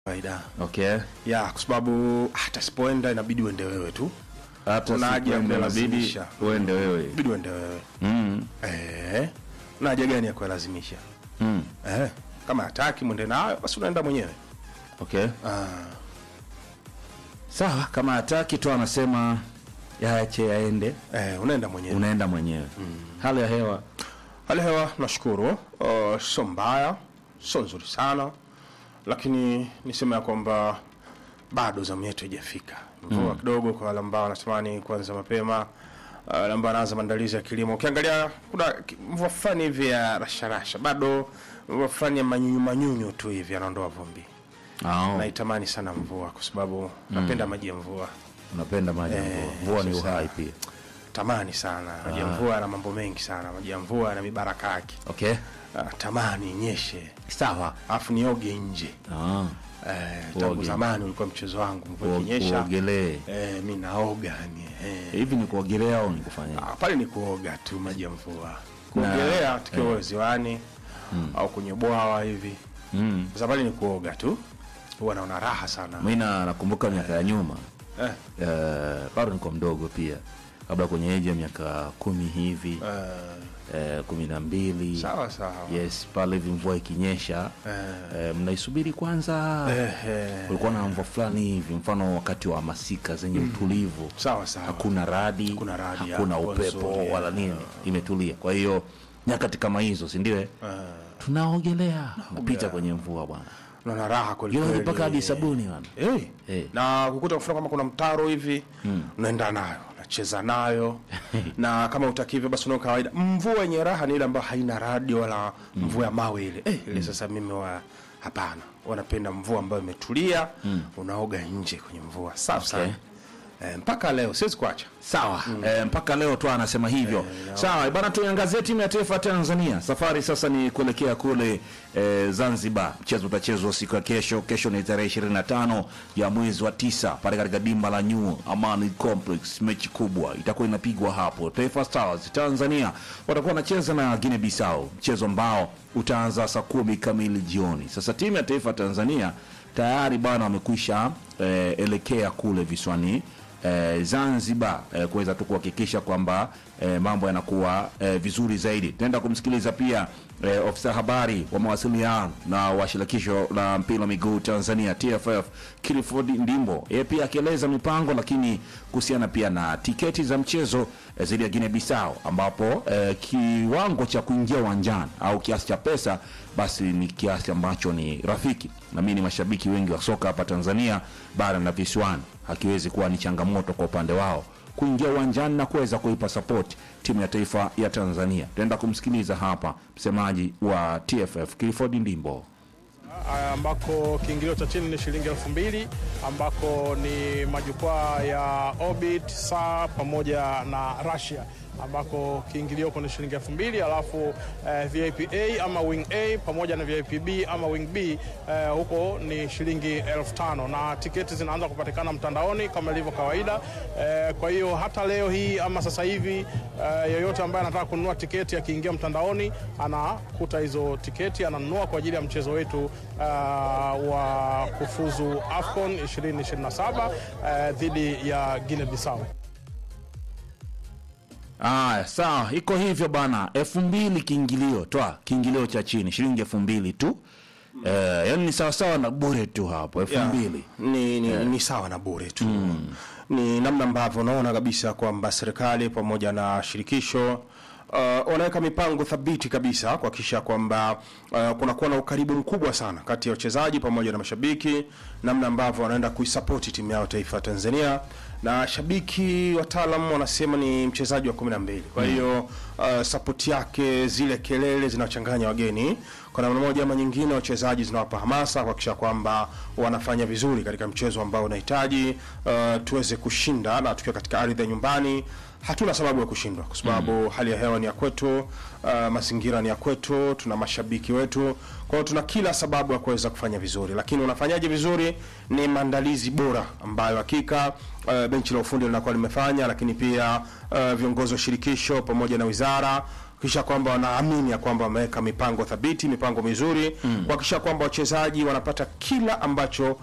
kawaida Okay. ya kwa sababu hata sipoenda inabidi uende wewe tu Hata Kuna haja ya sikwenda inabidi kulazimisha. uende wewe. inabidi uende wewe Mm. eh na haja gani ya kulazimisha Mm. eh kama hataki mwende nayo basi unaenda mwenyewe Okay. ah Sawa, kama hataki tu anasema yaache yaende, eh unaenda mwenyewe unaenda mwenyewe. Hali ya hewa hali ya hewa nashukuru uh, sio mbaya sio nzuri sana lakini niseme ya kwamba bado zamu yetu haijafika mvua kidogo kwa wale ambao wanatamani kuanza mapema uh, wale ambao wanaanza maandalizi ya kilimo ukiangalia kuna ki- mvua fulani hivi ya rasharasha bado mvua fulani ya manyunyu manyunyu tu hivi anaondoa vumbi oh. naitamani sana mvua kwa sababu napenda maji ya mvua Unapenda maji ya mvua. Mvua ni uhai pia. tamani sana maji ya mvua yana mambo mengi sana maji ya mvua yana mibaraka yake Okay. Ah, tamani nyeshe Sawa. alafu nioge nje Ah. eh, tangu Uoge. zamani ulikuwa mchezo wangu mvua Uo- ikinyesha Uogelee. eh, mi naoga ni eh. Hivi ni kuogelea au ni kufanya? Ah, pale ni kuoga tu maji ya mvua kuogelea tukiwa ziwani au kwenye bwawa hivi Mm. sasa pale ni kuoga tu huwa naona raha sana Mimi na nakumbuka miaka ya nyuma. eh, Eh, bado niko mdogo pia. Kabla kwenye age ya miaka kumi hivi, eh, eh, kumi na mbili. sawa sawa Yes, pale hivi mvua ikinyesha eh, mnaisubiri kwanza. eh, eh, Kulikuwa na mvua fulani hivi, mfano wakati wa masika zenye utulivu, sawa sawa hakuna radi, Hakuna radi, hakuna hapo upepo nzuri, wala nini, imetulia. Kwa hiyo nyakati kama hizo, si ndio? eh? Tunaogelea, napita kwenye mvua bwana, naona raha kweli Yote kweli. mpaka hadi sabuni bwana. Eh. Eh. na kukuta mfano kama kuna mtaro hivi unaenda nayo unacheza nayo na kama utakivyo basi unao kawaida mvua yenye raha ni ile ambayo haina radi wala mvua ya mawe ile eh, ile sasa mimi wa hapana wanapenda mvua ambayo imetulia unaoga nje kwenye mvua safi sana eh, mpaka leo siwezi kuacha Sawa eh, mpaka leo tu anasema hivyo. Sawa bana, tuiangazie timu ya taifa ya Tanzania. Safari sasa ni kuelekea kule eh, Zanzibar. Mchezo utachezwa siku ya kesho. Kesho ni tarehe 25 ya mwezi wa tisa pale katika dimba la New Amani Complex. Mechi kubwa itakuwa inapigwa hapo. Taifa Stars Tanzania watakuwa wanacheza na Guinea Bissau, mchezo ambao utaanza saa kumi kamili jioni. Sasa timu ya taifa ya Tanzania tayari bana wamekwisha eh, elekea kule visiwani eh, Zanzibar eh, kuweza tu kuhakikisha kwamba eh, mambo yanakuwa eh, vizuri zaidi. Tutaenda kumsikiliza pia eh, ofisa habari wa mawasiliano na wa shirikisho la mpira wa miguu Tanzania TFF Clifford Ndimbo, yeye pia akieleza mipango, lakini kuhusiana pia na tiketi za mchezo eh, dhidi ya Guinea Bissau ambapo eh, kiwango cha kuingia uwanjani au kiasi cha pesa basi ni kiasi ambacho ni rafiki. Na mimi ni mashabiki wengi wa soka hapa Tanzania bara na visiwani, hakiwezi kuwa ni changamoto kwa upande wao kuingia uwanjani na kuweza kuipa support timu ya taifa ya Tanzania. Tutaenda kumsikiliza hapa msemaji wa TFF Clifford Ndimbo. ambako kiingilio cha chini ni shilingi elfu mbili ambako ni majukwaa ya Orbit, saa pamoja na Russia ambako kiingilio huko ni shilingi elfu mbili alafu eh, VIP A ama wing A pamoja na VIP B ama wing B eh, huko ni shilingi elfu tano na tiketi zinaanza kupatikana mtandaoni kama ilivyo kawaida eh, kwa hiyo hata leo hii ama sasa hivi eh, yeyote ambaye anataka kununua tiketi akiingia mtandaoni anakuta hizo tiketi ananunua kwa ajili ya mchezo wetu uh, wa kufuzu AFCON 2027 uh, dhidi ya Guinea Bissau. Aya, sawa, iko hivyo bana. elfu mbili kiingilio twa kiingilio cha chini shilingi elfu mbili tu eh, yani ni sawasawa na bure tu hapo elfu Yeah. mbili ni, ni, ni sawa na bure tu ni namna ambavyo unaona kabisa kwamba serikali pamoja na shirikisho uh, wanaweka mipango thabiti kabisa kuhakikisha kwamba uh, kunakuwa na ukaribu mkubwa sana kati ya wachezaji pamoja na mashabiki, namna ambavyo wanaenda kuisapoti timu yao taifa ya Tanzania na shabiki wataalam wanasema ni mchezaji wa kumi na mbili. Kwa hiyo uh, sapoti yake, zile kelele zinawachanganya wageni kwa namna moja ama nyingine, wachezaji zinawapa hamasa kuhakikisha kwamba wanafanya vizuri katika mchezo ambao unahitaji uh, tuweze kushinda, na tukiwa katika ardhi ya nyumbani hatuna sababu ya kushindwa kwa sababu hali ya hewa ni ya kwetu, uh, mazingira ni ya kwetu, tuna mashabiki wetu, kwa hiyo tuna kila sababu ya kuweza kufanya vizuri. Lakini unafanyaje vizuri? Ni maandalizi bora ambayo hakika uh, benchi la ufundi linakuwa limefanya, lakini pia uh, viongozi wa shirikisho pamoja na wizara kisha kwamba wanaamini ya kwamba wameweka mipango thabiti, mipango mizuri kuhakikisha kwamba wachezaji wanapata kila ambacho